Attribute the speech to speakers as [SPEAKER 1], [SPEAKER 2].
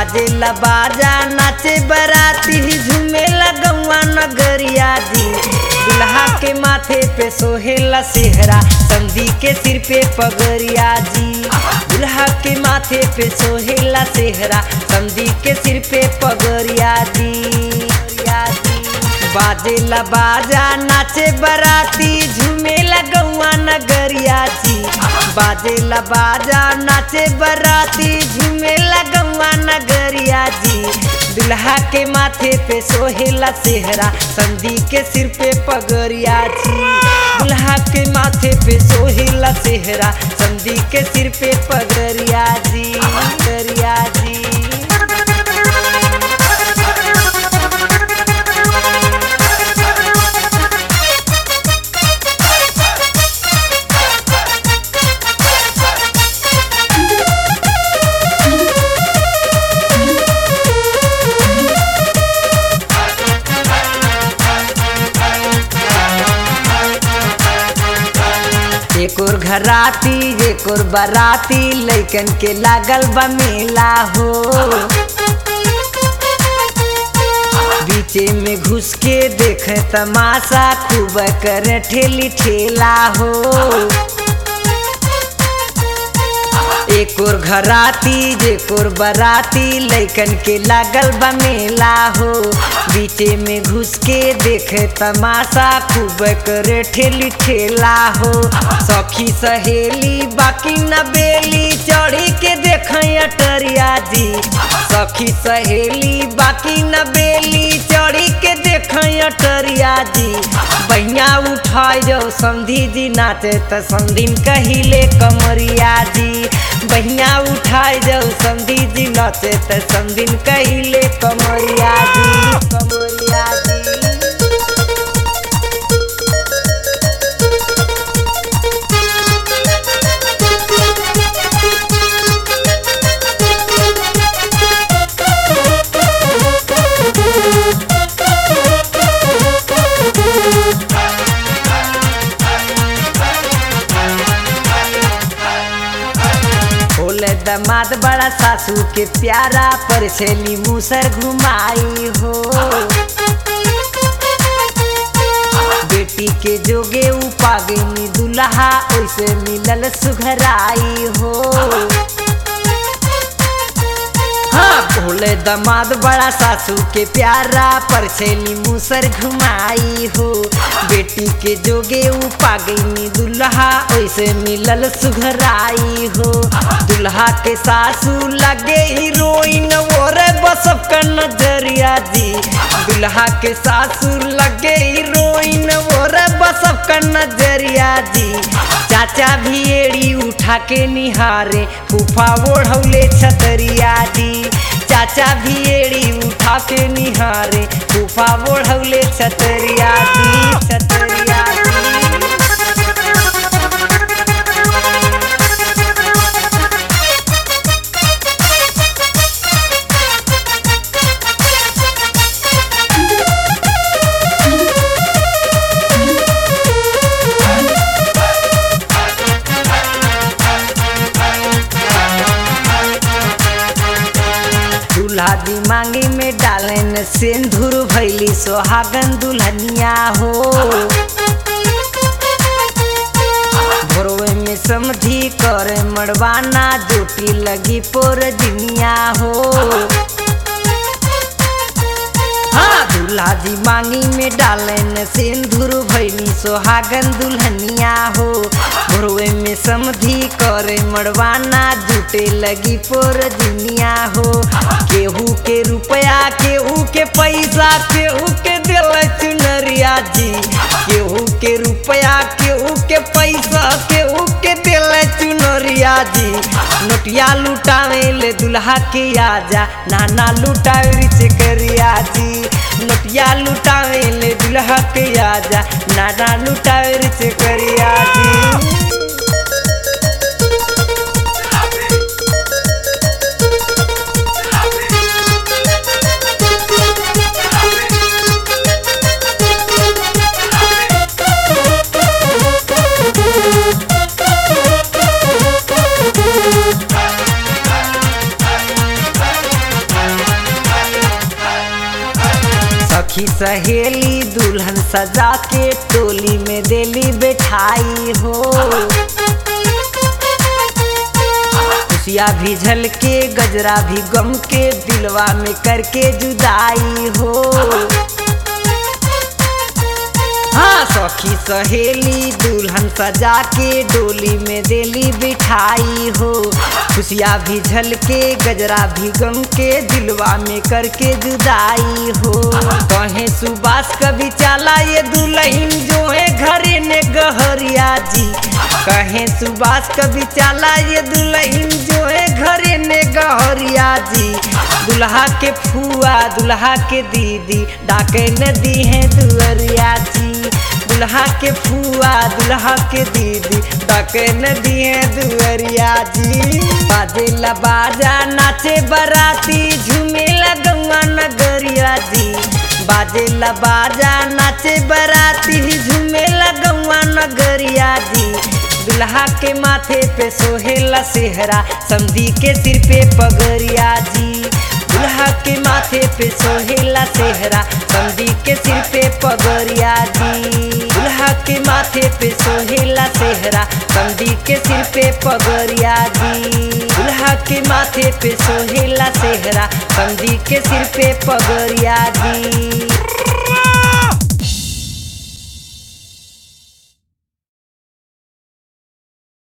[SPEAKER 1] बाजेला बाजा नाचे बराती झूमे लगौआ नगरिया जी दुल्हा के माथे पे सोहेला सेहरा संधी के सिर पे पगरिया जी दुल्हा के माथे पे सोहेला सेहरा संधी के सिर पे पगरिया जी पगरिया जी। बाजेला बाजा नाचे बराती झूमे लगौआ नगरिया जी बाजेला बाजा नाचे बराती झूमे लगौआ नगरिया जी दुल्हा के माथे पे सोहेला सेहरा संधी के सिर पे पगरिया जी दुल्हा के माथे पे सोहेला सेहरा संधी के सिर पे पगरिया जी पगरिया जी एक और घराती एक और बाराती लैकन के लागल बा मेला हो बीचे में घुस के देखे तमाशा खूब कर ठेली ठेला हो एक और घराती एक और बराती लैकन के लागल बा मेला हो बीचे में घुस के देखे तमाशा खूब करे ठेली ठेला हो सखी सहेली बाकी न बेली चढ़ी के देख अटरिया जी सखी सहेली बाकी न बेली चढ़ी के देख अटरिया जी बहिया उठाई जाओ समधी जी नाचे त समधिन कहिले कमरिया जी बहिया उठाई जाओ समधी जी नाचे त समधिन कहिले कमरिया जी कमरिया जी बोले दमाद बड़ा सासू के प्यारा पर छेली मूसर घुमाई हो बेटी के जोगे उपागनी दुल्हा ओइसे मिलल सुघराई हो हाँ भोले दमाद बड़ा सासू के प्यारा पर छेली मूसर घुमाई हो बेटी के जोगे उपागनी दुल्हा ओइसे मिलल सुघराई हो दुल्हा के सासू लगे हीरोइन और बसब का नजरिया जी दुल्हा के सासू लगे हीरोइन और बसब का नजरिया जी चाचा भी एड़ी उठा के निहारे फूफा ओढ़ौले छतरिया जी चाचा भी एड़ी उठा के निहारे फूफा ओढ़ौले छतरिया जी छतरिया जी दूल्हा दिमागी में डालन सिंदूर भैली सोहागन दुल्हनिया हो भोरवे में समझी कर मड़वाना जोटी लगी पोर दिनिया हो हाँ दूल्हा जी मांगी में डालन सिंदूर भैली सोहागन दुल्हनिया हो भोरवे में समधी करे मड़वाना जुटे लगी पोर दुनिया हो केहू के रुपया केहू के पैसा केहू के दिल चुनरिया जी केहू के रुपया केहू के पैसा केहू के दिल चुनरिया जी नोटिया लुटावे ले दुल्हा के आजा नाना लुटावे रिच करिया जी नोटिया लुटावे ले दुल्हा के आजा नाना लुटावे रिच करिया जी सखी सहेली दुल्हन सजा के टोली में देली बैठाई हो खुशिया भी झल के गजरा भी गम के दिलवा में करके जुदाई हो हाँ सखी सहेली दुल्हन सजा के डोली में देली बिठाई हो खुशिया भी झल के गजरा भी गम के दिलवा में करके जुदाई हो कहे सुबास कभी चाला ये दुल्हन जो है घरे ने गहरिया जी कहे सुबास कभी चाला ये दुल्हन जो है घरे ने गहरिया जी दुल्हा के फुआ दुल्हा के दीदी डाके नदी है दुअरिया जी दुल्हा के फुआ दुल्हा के दीदी डाके नदी है दुअरिया जी बाजेला बाजा नाचे बराती झूमे लगवा नगरिया जी बाजेला बाजा नाचे बराती झूमे लगवा नगरिया जी दुल्हा के माथे पे सोहेला सेहरा समधी के सिर पे पगरिया जी दुल्हा के माथे पे सोहेला सेहरा समधी के सिर पे पगरिया जी दुल्हा के माथे पे सोहेला सेहरा समधी के सिर पे पगरिया जी दुल्हा के माथे पे सोहेला सेहरा समधी के सिर पे पगरिया जी